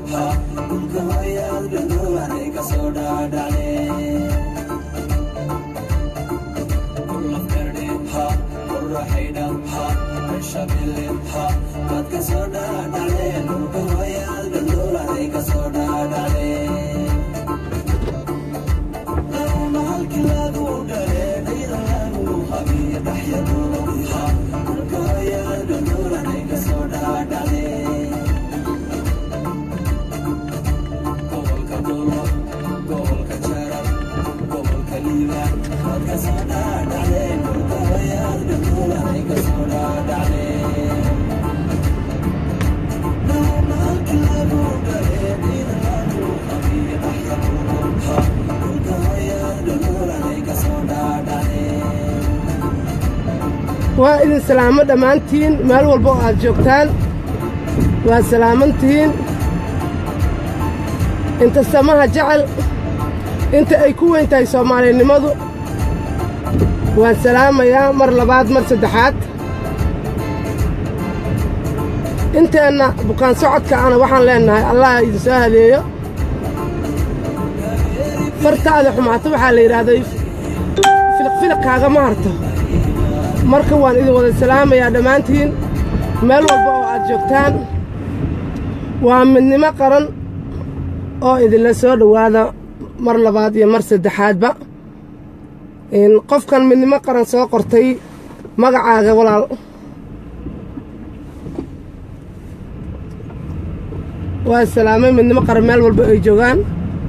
waa idin salaamo dhammaantiin meel walba oo aad joogtaan waa salaamantihiin inta samaha jecel inta ay ku weyn tahay soomaalinimadu waan salaamayaa mar labaad mar saddexaad inteenna bukaan socodka ana waxaan leennahay allah idin soo hadeeyo fartaada xumaato waxaa la yidhaahday filiqfiliqkaagama harto marka waan idin wada salaamayaa dhammaantiin meel walba oo aad joogtaan waa midnimo qaran oo idinla soo dhowaada mar labaad iyo mar saddexaadba qofkan midnimo qaran soo qortay magacaaga walaal waa salaamay midnimo qaran meel walba ay joogaan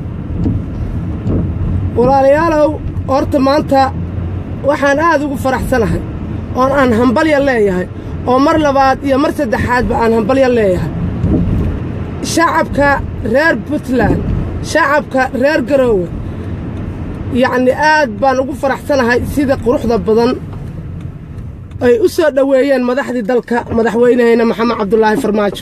walaalayaalow horta maanta waxaan aad ugu faraxsanahay oon aan hambalya leeyahay oo mar labaad iyo mar saddexaadba aan hambalya leeyahay shacabka reer puntland shacabka reer garoowe yacni aad baan ugu faraxsanahay sida quruxda badan ay u soo dhoweeyeen madaxdii dalka madaxweynahayna maxamed cabdulaahi farmaajo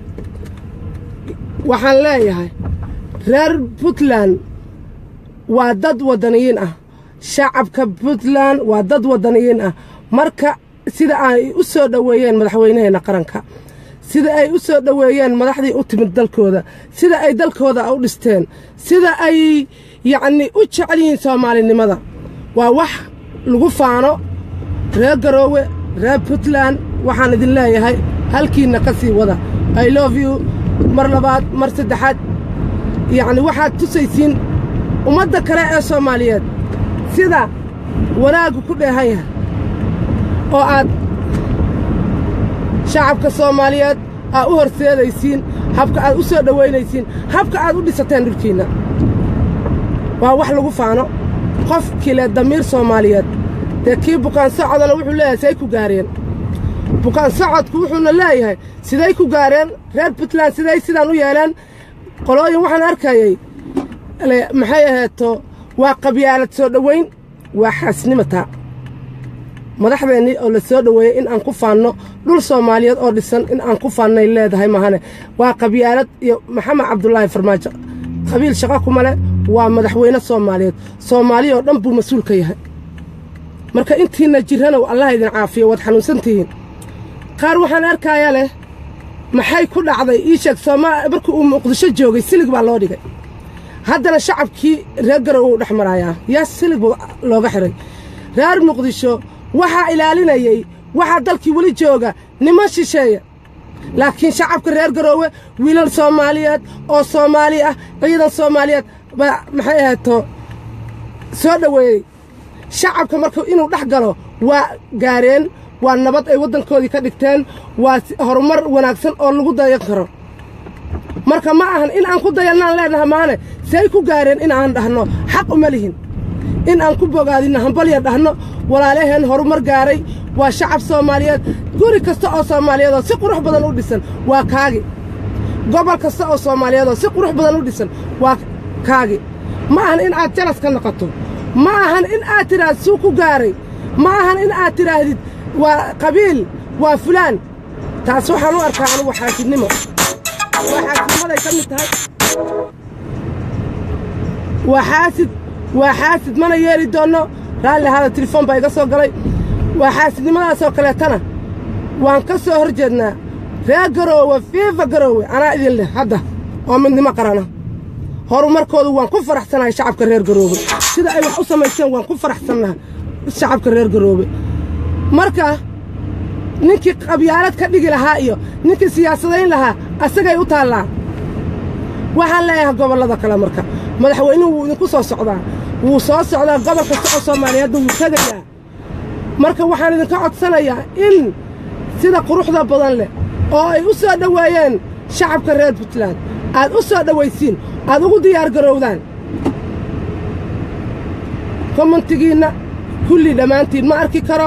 waxaan leeyahay reer puntland waa dad waddaniyiin ah shacabka puntland waa dad waddaniyiin ah marka sida ay u soo dhoweeyeen madaxweynaheenna qaranka sida ay u soo dhoweeyeen madaxdii u timid dalkooda sida ay dalkooda u dhisteen sida ay yacnii u jecel yihiin soomaalinimada waa wax lagu faano reer garoowe reer puntland waxaan idin leeyahay halkiinna ka sii wada i love you mar labaad mar saddexaad yacni waxaad tusaysiin ummadda kale ee soomaaliyeed sida wanaaggu ku dheehan yahay oo aad shacabka soomaaliyeed aad u horseedaysiin habka aad u soo dhowaynaysiin habka aad u dhisateen dhulkiinna waa wax lagu faano qofkii leh damiir soomaaliyeed dee kii bukaan socodana wuxuu leeyahay siday ku gaareen bukaan socodku wuxuuna leeyahay siday ku gaareen reer puntland siday sidaan u yeeleen qolooyin waxaan arkayay maxay aheeto waa qabyaalad soo dhowayn waa xaasnimataa madaxdeennii oo la soo dhoweeyey in aan ku faanno dhul soomaaliyeed oo dhisan in aan ku faannay leedahay mahane waa qabyaalad iyo maxamed cabdulaahi farmaajo qabiil shaqo kuma leh waa madaxweyne soomaaliyeed soomaaliya oo dhan buu mas-uul ka yahay marka intiinna jirranow allah idin caafiyo waad xanuunsantihiin qaar waxaan arkaaya leh maxay ku dhacday ii sheeg soomaa markii uu muqdisho joogay silig baa loo dhigay haddana shacabkii reer garow uu dhex marayaa yaa silig buu looga xidhay reer muqdisho waxaa ilaalinayey waxaa dalkii weli jooga niman shisheeya laakiin shacabka reer garoowe wiilal soomaaliyeed oo soomaali ah ciidan soomaaliyeed baa maxay ahayto soo dhoweeyey shacabka marka inuu dhex galo waa gaareen waa nabad ay waddankoodii ka dhigteen waa horumar wanaagsan oo lagu dayan karo marka ma ahan in aan ku dayannaan leenaha maane say ku gaareen in aan dhahno xaq uma lihin in aan ku bogaadinno hambalya dhahno walaalaheen horumar gaaray waa shacab soomaaliyeed guri kasta oo soomaaliyeed oo si qurux badan u dhisan waa kaagi gobol kasta oo soomaaliyeed oo si qurux badan u dhisan waa kaagi ma ahan in aad jalas ka noqoto ma ahan in aad tidhaahd suu ku gaaray ma ahan in aad tidhaahdid waa qabiil waa fulaan taas waxaan u arkaa anugu xaasidnimo waa xaasidnimaday ka mid tahay waa xaasid waa xaasid mana yeeli doonno raalli ahaada telefoon baa iga soo galay waa xaasidnimadaasoo kaleetana waan ka soo hor jeednaa reer garoowe fiifa garoowe anaa idin leh hadda oo midnimo qarana horumarkoodu waan ku faraxsanahay shacabka reer garoobe sida ay wax u samaysteen waan ku faraxsannahay shacabka reer garoobe marka ninkii qabyaalad ka dhigi lahaa iyo ninkii siyaasadayn lahaa asagay u taallaa waxaan leeyahay gobollada kale marka madaxweynuhu wuu idinku soo socdaa wuu soo socdaa gobol kasta oo soomaaliyeedna wuu tegayaa marka waxaan idinka codsanayaa in sida quruxda badan leh oo ay u soo dhoweeyeen shacabka reer puntland aad u soo dhowaysiin aad ugu diyaar garowdaan komantigiinna kulli dhammaantiin ma arki karo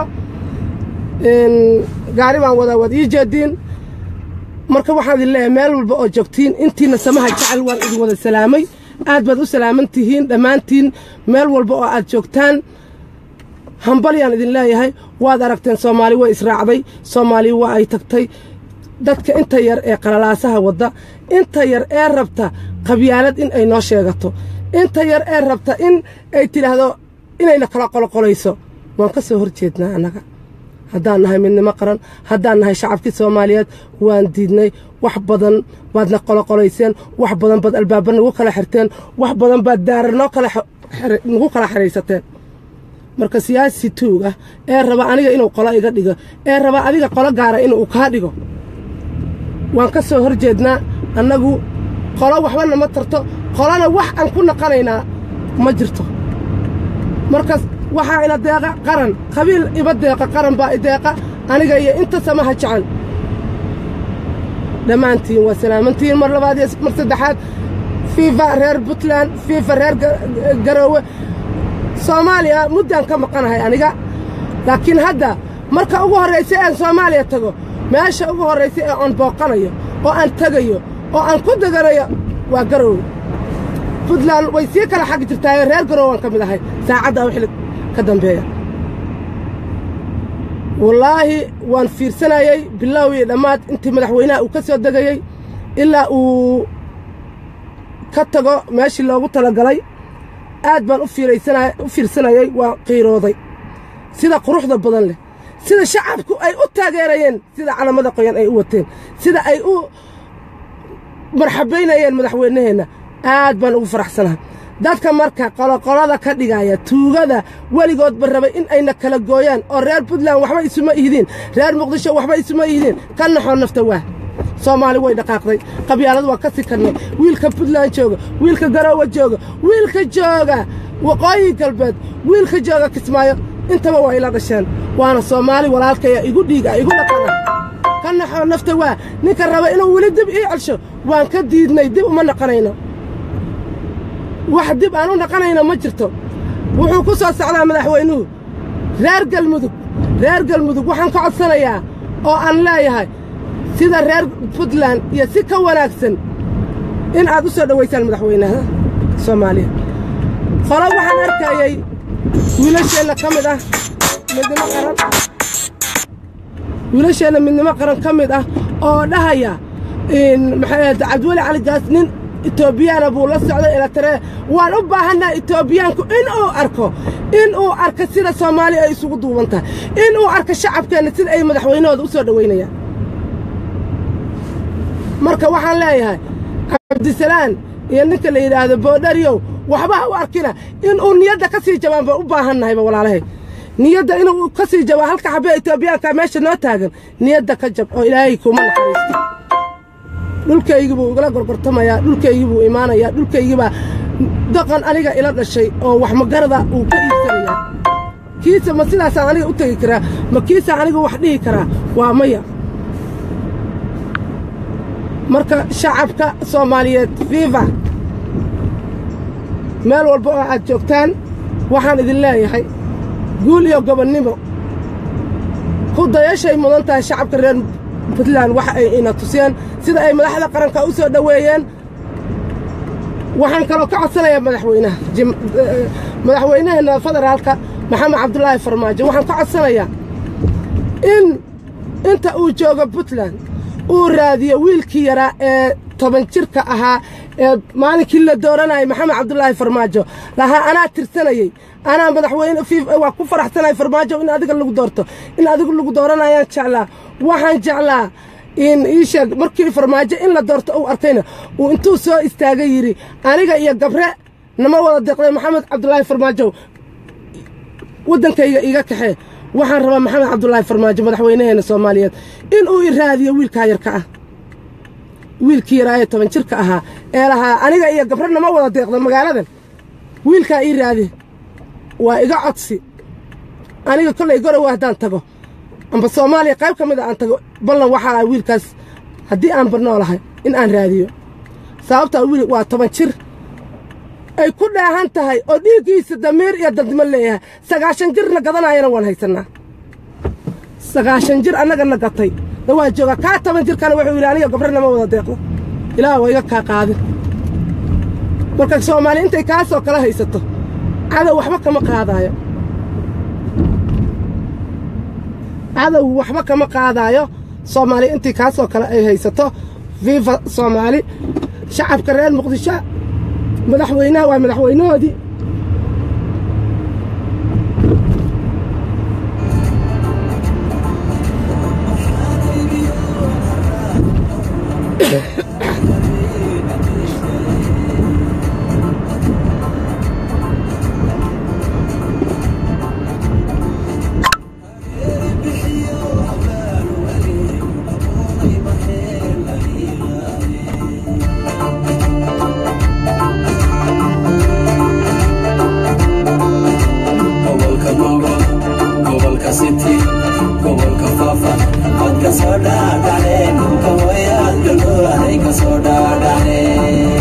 gaari baan wadaa waad ii jeediin marka waxaan idin leeyahay meel walba oo joogtiin intiina samaha jecel waan idin wada salaamay aad baad u salaaman tihiin dhammaantiin meel walba oo aad joogtaan hambalyaan idin leeyahay waad aragteen soomaali way israacday soomaali waa ay tagtay dadka inta yar ee qalalaasaha wadda inta yar ee rabta qabyaalad in ay noo sheegato inta yar ee rabta in ay tidhaahdo inayna kala qoloqolayso waan ka soo hor jeednaa annaga haddaan nahay midnimo qaran haddaan nahay shacabkii soomaaliyeed waan diidnay wax badan baadna qoloqolayseen wax badan baad albaaba nagu kala xirteen wax badan baad daara noo kala nagu kala xihaysateen marka siyaasi tuug ah ee raba aniga inuu qolo iga dhigo ee raba adiga qolo gaara inuu kaa dhigo waan ka soo hor jeednaa annagu qolo waxbana ma tarto qolona wax aan ku naqanaynaa ma jirto markaas waxaa ina deeqa qaran qabiil iba deeqa qaran baa ideeqa aniga iyo inta samaha jecel dhammaantiin waa salaamantiin mar labaad iyo mar saddexaad fiifa reer puntland fiifa reer garoowe soomaaliya muddaan ka maqanahay aniga laakiin hadda marka ugu horraysa ean soomaaliya tago meesha ugu horraysa ee aan booqanayo oo aan tegayo oo aan ku deganayo waa garoowe puntland way sii kala xag jirtaayo reer garoowe waan ka mid ahay saacaddaa wixii ka dambeeya wallaahi waan fiirsanayey bilow iyo dhammaad intii madaxweynaha uu ka soo degayey ilaa uu ka tago meeshii loogu talagalay aad baan u fiirsanayey waa qiirooday sida quruxda badan leh sida shacabku ay u taageerayeen sida calamada qoyan ay u wateen sida ay u marxabaynayeen madaxweynaheenna aad baan ugu faraxsanahay dadka marka qoloqolada ka dhigaya tuugada weligoodba rabay in ayna kala gooyaan oo reer puntland waxba isuma ihdiin reer muqdisho waxba isuma ihdiin ka naxoo nafta waa soomaali way dhaqaaqday qabyaalad waa ka sii karnay wiilka puntland jooga wiilka garoowe jooga wiilka jooga waqooyi galbeed wiilka jooga kismaayo intaba waa ila dhasheen waana soomaali walaalkaya igu dhiiga igu dhaqana ka naxoo nafta waa ninka raba inuu weli dib ii celsho waan ka diidnay dib uma naqanayno wax dib aan u naqanayno ma jirto wuxuu ku soo socdaa madaxweynuhu reer galmudug reer galmudug waxaan ka codsanayaa oo aan leeyahay sida reer puntland iyo si ka wanaagsan in aad u soo dhowaysaan madaxweynaha soomaaliya qolo waxaan arkayey wiilasheenna ka mid ah midnimo qaran wiilasheenna midnimo qaran ka mid ah oo dhahaya maxay ahayd cabdiweli cali gaas nin etoobiyana buu la socday ilataree waan u baahannaha etoobiyaanku inuu arko inuu arko sida soomaaliya ay isugu duuban tahay inuu arko shacabkeenna sida ay madaxweynahooda u soo dhowaynayaan marka waxaan leeyahay cabdisalaan iyo ninka la yidhaahdo boodhariyow waxba ha u arkina inuu niyadda ka sii jabaan baan u baahannahayba walaalahay niyadda inuu ka sii jabaa halka xabee etoobiyaanka meesha noo taagan niyadda ka jab oo ilaahay kuma naxariisto dhulkaygii buu igala gorgortamayaa dhulkaygii buu imaanayaa dhulkaygii baa daqan aniga ila dhashay oo wax magarada uu ka iibsanayaa kiisa ma sidaasaan aniga u tegi karaa ma kiisaan aniga wax dhihi karaa waa maya marka shacabka soomaaliyeed fiifa meel walba oo aad joogtaan waxaan idin leeyahay guul iyo gobonnimo ku dayashay mudan tahay shacabka reer puntland waxa ay ina tuseen sida ay madaxda qaranka u soo dhoweeyeen waxaan kaloo ka codsanayaa madaxweynaha madaxweynaheenna federaalka maxamed cabdulaahi farmaajo waxaan ka codsanayaa in inta uu joogo puntland uu raadiyo wiilkii yaraa ee toban jirka ahaa ee maalinkii la dooranayay maxamed cabdulaahi farmaajo lahaa anaa tirsanayey anaa madaxweyne waa ku faraxsanay farmaajo in adiga lagu doorto in adigu lagu dooranayaan jeclaa waxaan jeclaa in ii sheeg markii farmaajo in la doorto uu arkayna uu intuu soo istaagay yidhi aniga iyo gabre nama wada deeqday maxamed cabdulaahi farmaajo waddankayga iiga kaxee waxaan rabaa maxamed cabdulaahi farmaajo madaxweynaheena soomaaliyeed inuu i raadiyo wiilkaa yarka ah wiilkii yaraaye toban jirka ahaa ee lahaa aniga iyo gabre nama wada deeqda magaaladan wiilkaa ii raadi waa iga codsi aniga kollay gorowa haddaan tago amba soomaaliya qayb ka mid a aan tago ballan waxaa ah wiilkaas haddii aan barnoolahay in aan raadiyo sababtaa wiil waa toban jir ay ku dhaahan tahay oo dhiiggiisa damiir iyo dadnimo leeyahay sagaashan jirna gadanaayana waan haysannaa sagaashan jir annagana gatay na waa joogaa kaa toban jirkana wuxuu yidhi aniga gabre nama wada deeqdo ilaah waa iga kaa qaadin marka soomaali intay kaasoo kala haysato cadow waxba kama qaadaayo cadow waxba kama qaadaayo soomaali intii kaasoo kale ay haysato viva soomaali shacabka reer muqdisho madaxweynaha waa madaxweynahoodii gobolka gobol gobolka city gobolka faafa cod ka soo dhaadhaceen dhulka wayaad galgoolanay ka soo dhaadhaceen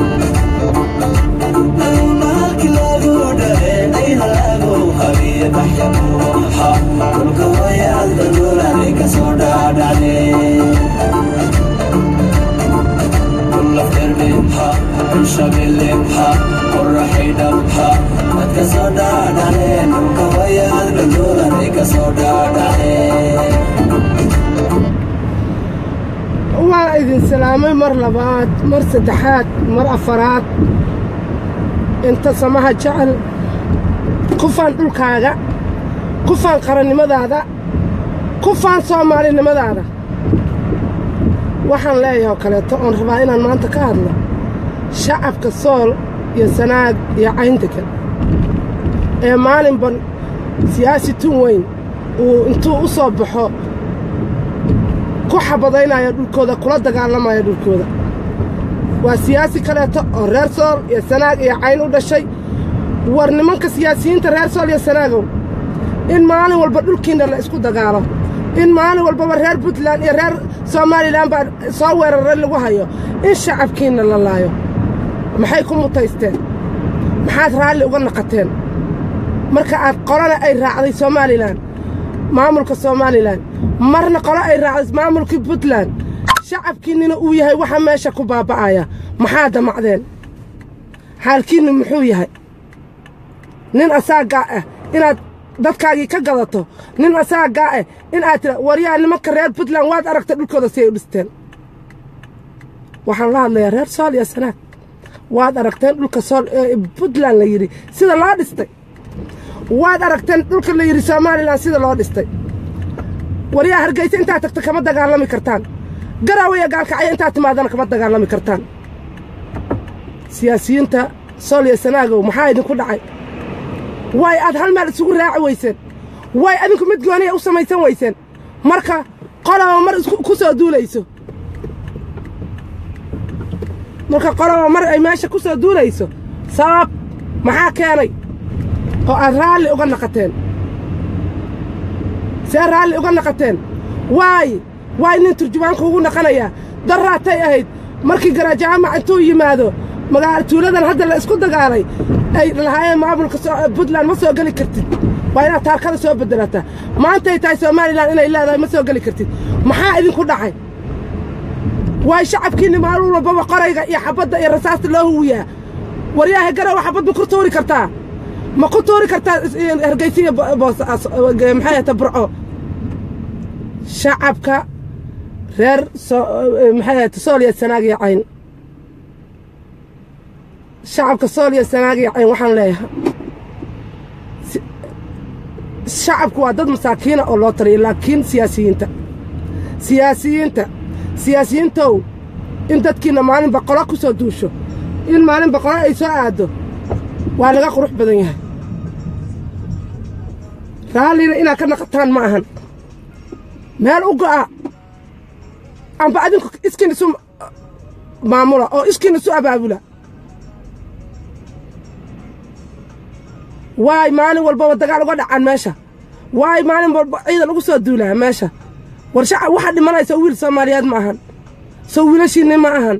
maalki lagu dhaleenay halagu habiye baxyabuuxa dhulka wayaad galgoolanay ka soo dhaadhaceen lafdherbinha shabeelebha qoraxaydhabha ad ka soo dhaadhaceen dhulka wayaad dhaldhoolanay ka soo dhaadhaceen waa idin salaamay mar labaad mar saddexaad mar afaraad inta samaha jecel kufaan dhulkaaga kufaan qarannimadaada kufaan soomaalinimadaada waxaan leeyahay oo kaleeto oon rabaa inaan maanta ka hadlo shacabka sool iyo sanaag iyo cayndegan ee maalinban siyaasi tun weyn uu intuu u soo baxo ku xabadaynaya dhulkooda kula dagaalamaya dhulkooda waa siyaasi kaleeto oo reer sool iyo sanaag iyo cayn u dhashay war nimanka siyaasiyiinta reer sool iyo sanaagow in maalin walba dhulkiinna la isku dagaalo in maalin walbaba reer puntland iyo reer somalilan baa soo weeraray lagu hayo in shacabkiinna la laayo maxay ku mutaysteen maxaad raalli uga naqateen marka aad qolana ay raacday somalilan maamulka somalilan marna qolo ay raacday maamulkii puntland shacabkiinnina uu yahay waxa meesha ku baaba'aya maxaa damacdeen xaalkiinnu muxuu yahay nin asaagaa ah inaad dadkaagii ka gadato nin asaagaa ah in aad tira waryaa nimanka reer puntland waad aragta dhulkooda si ay u dhisteen waxaan la hadlayaa reer sool iyo sanaag waad aragteen dhulka sool ee puntland la yidhi sida loo dhistay waad aragteen dhulka la yidhi somalilan sida loo dhistay waryaa hargeysa intaad tagto kama dagaalami kartaan garawaya gaalkacyo intaad timaadana kama dagaalami kartaan siyaasiyiinta sool iyo sanaagow maxaa idinku dhacay way aad hal meel isugu raaci weyseen way adinku mid gooniya u samaysan weyseen marka qolaba mar ku soo duulayso marka qolaba mar ay meesha ku soo duulayso sabab maxaa keenay oo aad raalli uga naqateen see raalli uga naqateen waay waay nin turjubaanku ugu naqanayaa daraatay ahayd markii garajaamac intuu yimaado magaala tuuladan hadda la isku dagaalay ay lahaayeen maamulka puntland ma soo geli kartid waa inaad taarkada soo beddelataa maantay tahay somalilan inay leedahay ma soo geli kartid maxaa idinku dhacay waay shacabkiinni maalin walbaba qorayga iyo xabadda iyo rasaasta loo huwiyaa waryaaha garowa xabad ma ku tuuri kartaa ma ku tuuri kartaa hargeysiya maxay ahata burco shacabka reer maxay ahata sooliya sanaag iyo cayn shacabka sool iyo sanaag iyo cayn waxaan leeyahay shacabku waa dad masaakiina oo loo taliya laakiin siyaasiyiinta siyaasiyiinta siyaasiyiintow in dadkiinna maalin boqolo ku soo duusho in maalin boqolo ay soo aaddo waa laga qurux badan yahay raallina inaad ka naqataan ma ahan meel u go'a amba adinku iskiin isu maamula oo iskiin isu abaabula waay maalin walbaba dagaal uga dhacaan meesha waay maalin walba ciidan ugu soo duulaa meesha war shacab waxaa dhimanaysa wiil soomaaliyeed ma ahan soo wiilashiinni ma ahan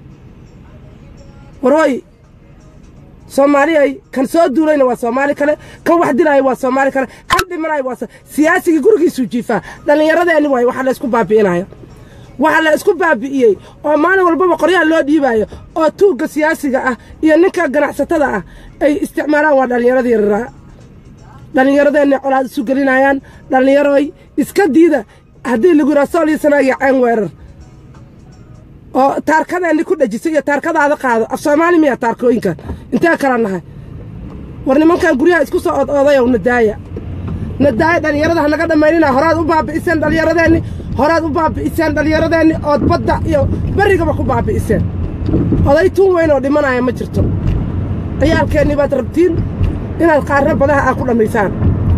war hooy soomaaliyay kan soo duulayna waa soomaali kale kan wax dilaya waa soomaali kale kan dhimanaya waa siyaasigii gurigiisuu jiifaa dhallinyaradeenni waaye waxaa la isku baabi'inaya waxaa la isku baabi'iyey oo maalin walbaba qoryaha loo dhiibaayo oo tuugga siyaasiga ah iyo ninka ganacsatada ah ay isticmaalaan waa dhallinyarada yararaa dhallinyaradeenna colaad isu gelinayaan dhallinyaroy iska diida haddii lagu yidhaha sool iyo sanaagiyo ceen weerar oo taarkadeenni ku dhejisay iyo taarkadaada qaado af soomaali miya taarkooyinkan intee kala nahay war nimankan guryaha isku soo od oodayow nadaaya nadaaya dhallinyarada hanaga dhammaynina horaad u baabi'iseen dhallinyaradeenni horaad u baabi'iseen dhallinyaradeenni ood badda iyo berrigaba ku baabi'iseen oday tuun weyn oo dhimanaya ma jirto ciyaalkeennii baad rabtiin inaad qaarna badaha aa ku dhammaysaan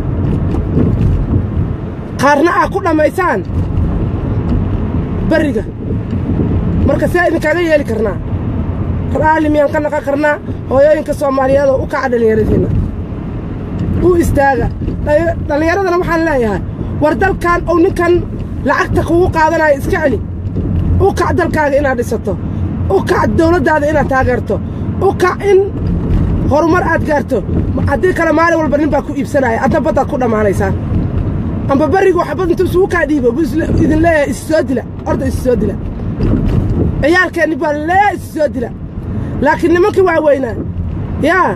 qaarna aa ku dhammaysaan berriga marka see idinkaaga yeeli karnaa raalli miyaan ka naqan karnaa hooyooyinka soomaaliyeed oo u kaca dhallinyaradiinna u istaaga dhallinyaradana waxaan leeyahay war dalkan ou ninkan lacagta kugu qaadanayo iska celi u kac dalkaaga inaad dhisato u kac dawladdaada inaad taageerto u kac in horumar aad gaarto haddii kale maalin walba nin baa ku iibsanaya adna baddaad ku dhammaanaysaa amba berrigu waxbad intuu isugu kaa dhiibo buu idin leeyahay isi soo dila orda isi soo dila ciyaalkeenni baa leeyahay isi soo dila laakiin nimankii waa weynaa yaa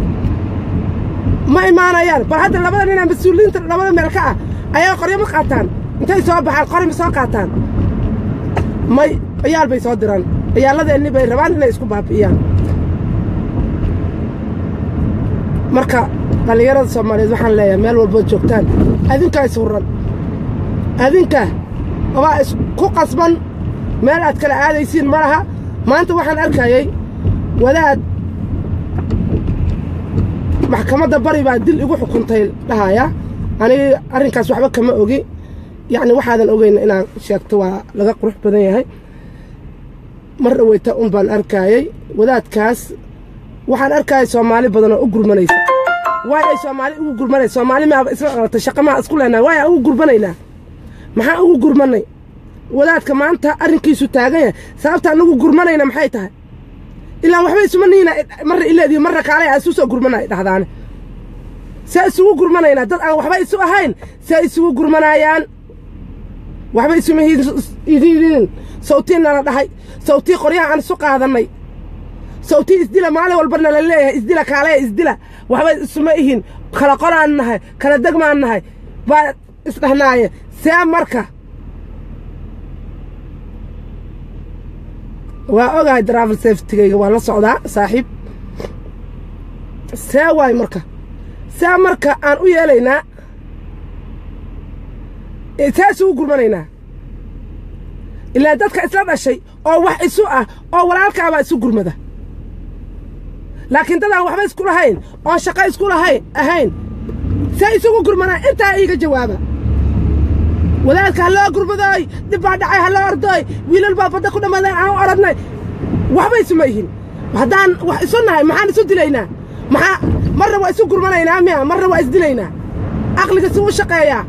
ma imaanayaan bal hadda labada ninaa mas-uuliyiinta labada meel ka ah ayaa qoryo ma qaataan intay soo baxaan qori ma soo qaataan may ciyaal bay soo diraan ciyaalladeenni bay rabaan inay isku baabi'iyaan marka dhallinyarada soomaaliyeed waxaan leeyahay meel walbood joogtaan adinkaa is hurran adinka obaa isku qasban meel aad kala aadaysiin ma laha maanta waxaan arkayay wadaad maxkamadda bari baa dil igu xukuntay dhahaya anigi arrinkaas waxba kama ogi yacni waxaadan ogeyn inaan sheegto waa laga qurux badan yahay mar dhaweyta un baan arkaayey wadaadkaas waxaan arkayay soomaali badan oo u gurmanaysa waay ay soomaali ugu gurmanaysa soomaali maaba isla dhalatay shaqa maa isku leenahay waay aan ugu gurmanaynaa maxaan ugu gurmannay wadaadka maanta arrinkiisu taagan yahay sababta anagu gurmanayna maxay tahay ilaa waxba isuma niina marra ileediyo marra kaalay aa isu soo gurmanay dhahdaane see isugu gurmanaynaa dad aan waxba isu ahayn see isugu gurmanayaan waxba isuma idinin sawtii nala dhahay sawtii qoryaha aan isu qaadannay sawtii isdila maalin walba nala leeyahay isdila kaalaya isdila waxba isuma ihin kala qoraan nahay kala degmaan nahay baa isdhahnaaye see marka waa ogahay drafel safetigayga waa la socdaa saaxiib see waay marka see marka aan u yeelaynaa see isugu gurmanaynaa ilaa dadka isla dhashay oo wax isu ah oo walaalkaabaa isu gurmada laakiin dadaan waxba isku lahayn oon shaqo isku lahayn ahayn see isugu gurmanaa intaa iiga jawaaba wadaadka ha loo gurmadooy dhib baa dhacay ha loo ordooy wiilal baa badda ku dhammaadeen aan u odhadnay waxba isuma ihin haddaan wax isu nahay maxaan isu dilaynaa maxaa marna waa isu gurmanaynaa miya marna waa isdilaynaa aqliga suu u shaqeeyaa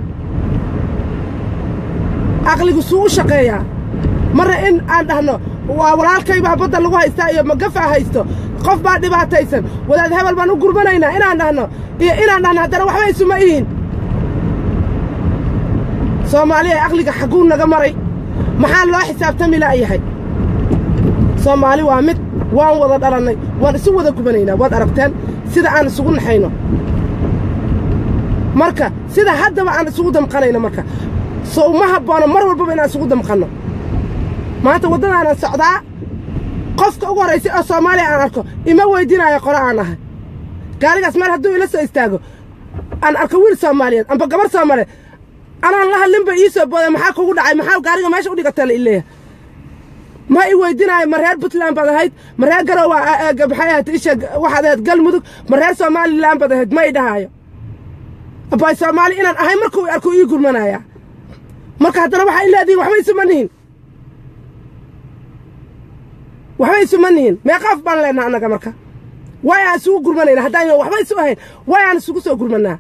aqligu suu u shaqeeyaa marna in aan dhahno waa walaalkay baa badda lagu haystaa iyo magafaa haysto qof baa dhibaataysan wadaad hebel baan u gurmanaynaa inaan dhahno iyo inaan dhahno haddana waxba isuma ihin soomaaliya aqliga xagguu naga maray maxaa loo xisaabtami la'yahay soomaali waa mid waan wada dhalannay waan isu wada gubanaynaa waad aragteen sida aan isugu naxayno marka sida haddaba aan isugu damqanayno marka sow ma habboono mar walbaba inaan isugu damqanno maanta waddadaanan socdaa qofka ugu horraysay oo soomaaliya aan arko ima weyddiinaayo qolo aan ahay gaarigaas meel hadduu ila soo istaago aan arko wiil soomaaliyeed amba gabar soomaaliyeed anaan la hadlinba ii soo booday maxaa kugu dhacay maxaa gaariga meesha u dhigatay la ileeya ma i weydinaayo ma reer puntland baad ahayd ma reer garow maxay ahayd isha waxaad ahayd galmudug ma reer somalilan baad ahayd ma i dhahaayo abay soomaali inaan ahay markuu arku ii gurmanayaa marka haddana waxay leedihin waxba isuma nihin waxba isuma nihin meeqaaf baan leenaha annaga marka waay aan isugu gurmanayna haddaan waxba isu ahayn waay aan isugu soo gurmanaa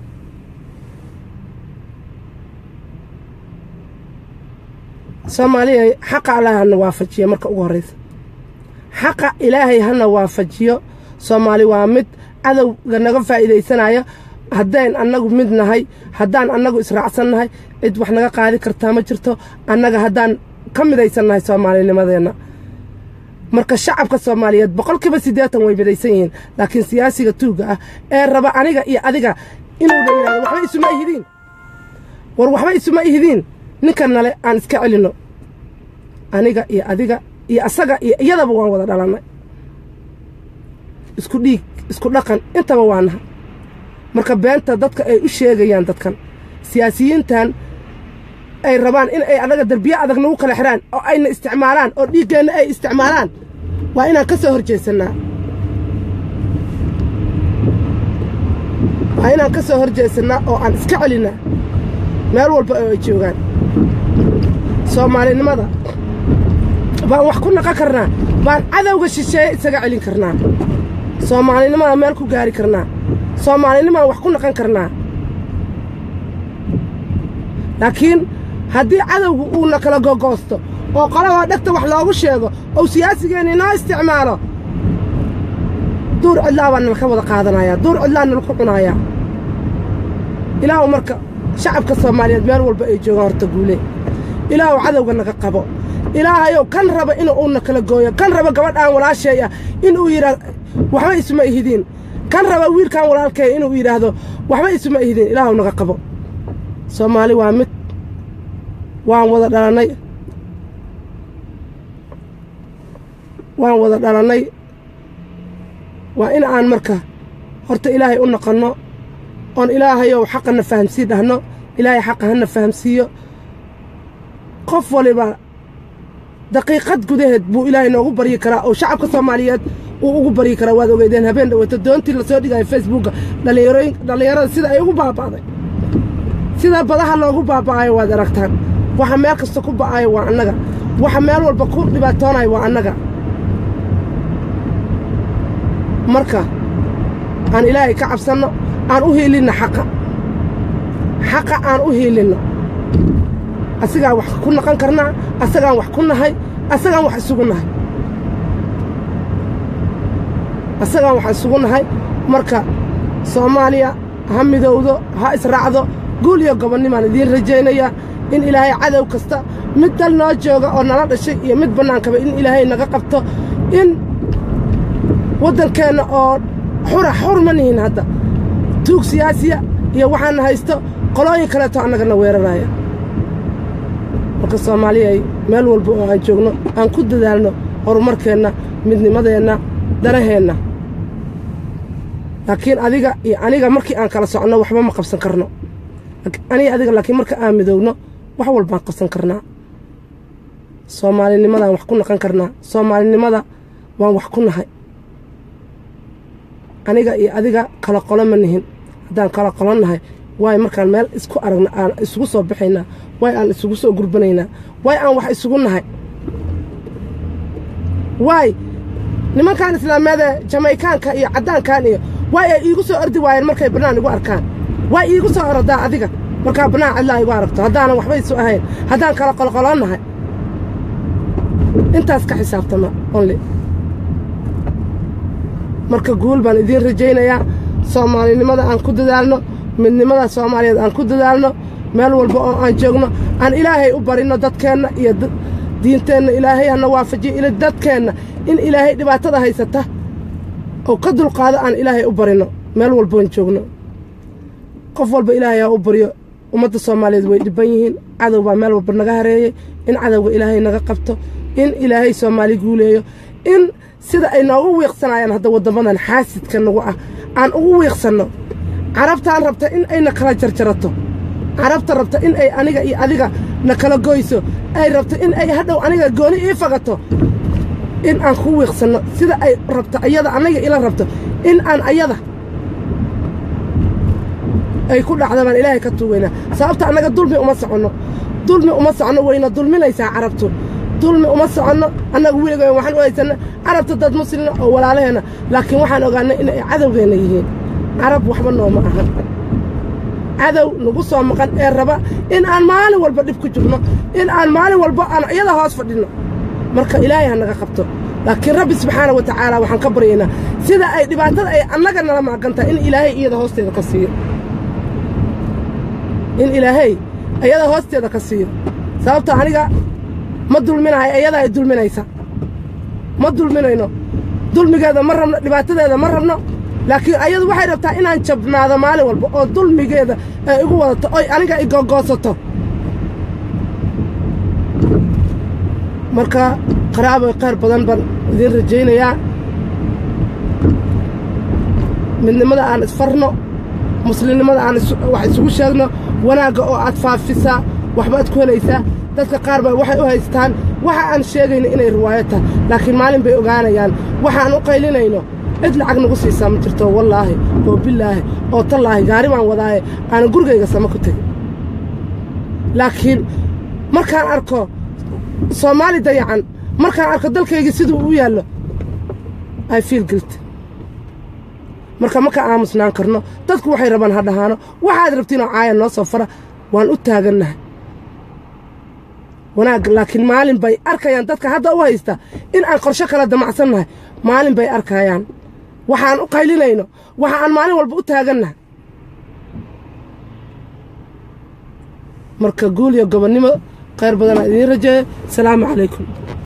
soomaaliya xaqa allah hana waafajiyo marka ugu horraysa xaqa ilaahay hana waafajiyo soomaali waa mid cadowga naga faa'iidaysanaya haddayn annagu mid nahay haddaan annagu israacsan nahay cid wax naga qaadi kartaa ma jirto annaga haddaan ka midaysan nahay soomaalinimadeenna marka shacabka soomaaliyeed boqolkiiba siddeetan way midaysan yihiin laakiin siyaasiga tuugga ah ee raba aniga iyo adiga inuu la yidhahdo waxba isuma ihidiin war waxba isuma ihidiin ninkan nale aan iska celinno aniga iyo adiga iyo asaga iyo iyadaba waan wada dhalannay isku dhiig isku dhaqan intaba waa nahay marka beenta dadka ay u sheegayaan dadkan siyaasiyiintan ay rabaan in ay annaga derbiye adag nagu kala xidhaan oo ayna isticmaalaan oo dhiiggeenna ay isticmaalaan waa inaan ka soo hor jeesannaa waa inaan ka soo hor jeesannaa oo aan iska celinnaa meel walba oo ay joogaan soomaalinimada baan wax ku naqon karnaa baan cadowga shisheeye isaga celin karnaa soomaalinimada meel ku gaari karnaa soomaalinimaan wax ku naqon karnaa laakiin haddii cadowgu uuna kala gogoosto oo qolabaa dhegta wax loogu sheego ou siyaasigeenna inoo isticmaalo duur cidlaa baa nalka wada qaadanayaa duur cidlaa nalku cunayaa ilaahu marka shacabka soomaaliyeed meel walba ay joogaan horta guule ilaahu cadowga naga qabo ilaahayow kan raba inuu uuna kala gooyo kan raba gabadhaan walaashay ah inuu yidhaa waxba isuma ihidiin kan raba wiilkan walaalkee inuu yidhaahdo waxba isuma ihidiin ilaahu naga qabo soomaali waa mid waan wada dhalannay waan wada dhalannay waa in aan marka horta ilaahay u noqonno oon ilaahayow xaqana fahamsii dhahno ilaahay xaqa hana fahamsiiyo qof waliba daqiiqad gudaheed buu ilaahay noogu baryi karaa oo shacabka soomaaliyeed uu ugu baryi karaa waad ogeydeen habeen dhaweeto doontii lasoo dhigaya facebookga dhallinyarada sida ay ugu baaba'day sida badaha loogu baaba'ayo waad aragtaan waxa meel kasta ku ba'ayo waa annaga waxa meel walba ku dhibaatoonayo waa annaga marka aan ilaahay ka cabsanno aan u hiilinno xaqa xaqa aan u hiilinno asagaan wax ku naqon karnaa asagaan wax ku nahay asagaan wax isugu nahay asagaan wax isugu nahay marka soomaaliya ha midowdo ha israacdo guul iyo gobonnimaan idiin rajaynayaa in ilaahay cadow kasta mid dal noo jooga oo nala dhashay iyo mid bannaankaba in ilaahay naga qabto in waddankeenna oo xura xur ma nihin hadda tuug siyaasiya iyo waxaana haysto qolooyin kaleeto annagana weeraraya marka soomaaliyay meel walba oo aan joogno aan ku dadaalno horumarkeenna midnimadeenna danaheenna laakiin adiga iyo aniga markii aan kala soconno waxba ma qabsan karno aniga adiga laakiin marka aan midowno wax walbaan qabsan karnaa soomaalinimadaan wax ku naqon karnaa soomaalinimada waan wax ku nahay aniga iyo adiga kala qolo ma nihin haddaan kala qolo nahay waay markaan meel isku aragna aan isugu soo baxaynaa waay aan isugu soo gurbanaynaa waay aan wax isugu nahay waay nimankan islaameedee jamaykaanka iyo caddaankan iyo waay ay iigu soo ordi waayeen markay bannaan igu arkaan waay iigu soo orodaa adiga markaa bannaan cidlaa igu aragto haddaanan waxba isu ahayn haddaan kala qolqoloo nahay intaas ka xisaabtama onli marka guul baan idiin rajaynayaa soomaalinimada aan ku dadaalno midnimada soomaaliyeed aan ku dadaalno meel walba oo aan joogno aan ilaahay u barinno dadkeenna iyo diinteenna ilaahay hana waafajiyo ila dadkeenna in ilaahay dhibaatada haysata oo ka dulqaado aan ilaahay u barinno meel walboon joogno qof walba ilaahay ha u baryo ummadda soomaaliyeed way dhibban yihiin cadow baa meel walba naga hareeyey in cadowga ilaahay naga qabto in ilaahay soomaali guuleeyo in sida ay noogu wiiqsanayaan hadda waddamadan xaasidka nagu ah aan ugu wiiqsanno carabtaan rabta in ayna kala jarjarato carabta rabta in ay aniga iyo adiga na kala goyso ay rabto in ay hadhow aniga gooni ii fagato in aan ku wiiqsanno sida ay rabto ayada aniga ila rabto in aan ayada ay ku dhacda baan ilaahay ka tuugaynaa sababta annaga dulmi uma soconno dulmi uma soconno wayna dulminaysaa carabtu dulmi uma soconno annaga weliga waxaan u haysanna carabta dad muslina oo walaalaheenna laakiin waxaan ogaanay in ay cadowgeenna yihiin carab waxba nooma ahan cadow nagu soo maqan ee raba in aan maalin walba dhib ku jirno in aan maalin walba aan iyada hoos fadhinno marka ilaahay ha naga qabto laakiin rabbi subxaana wa tacaala waxaan ka baryaynaa sida ay dhibaatada ay annaga nala maagantahay in ilaahay iyada hoosteeda ka siiyo in ilaahay iyada hoosteeda ka siiyo sababta aniga ma dulminahay iyada ay dulminaysa ma dulminayno dulmigeeda ma rabno dhibaatadeeda ma rabno laakiin ayadu waxay rabtaa inaan jabnaado maalin walba oo dulmigeeda ay igu wadato oy aniga igogoosato marka qaraabo qayr badan baan idiin rajaynayaa midnimada aan isfarno muslimnimada aan wax isugu sheegno wanaagga oo aad faafisaa waxbaad ku helaysaa dadka qaar baa waxay u haystaan waxa aan sheegayno inay riwaayo tahay laakiin maalin bay ogaanayaan waxaan u qaylinayno cid lacag nagu siisaa ma jirto wallaahi oo bilaahi oo tallaahi gaari baan wadaaye aanan gurigayga sama ku tegin laakiin markaan arko soomaali dayacan markaan arko dalkaygii siduu u yaallo i fiil gilt marka ma ka aamusnaan karno dadku waxay rabaan ha dhahaano waxaad rabtiinoo caaya noo soo fara waan u taagannahay wanaag laakiin maalin bay arkayaan dadka hadda u haysta in aan qorsho kala damacsannahay maalin bay arkayaan waxaan u qaylinayno waxa aan maalin walba u taagannahay marka guul iyo gobonnimo khayr badanaa idiin rajeeya asalaamu calaykum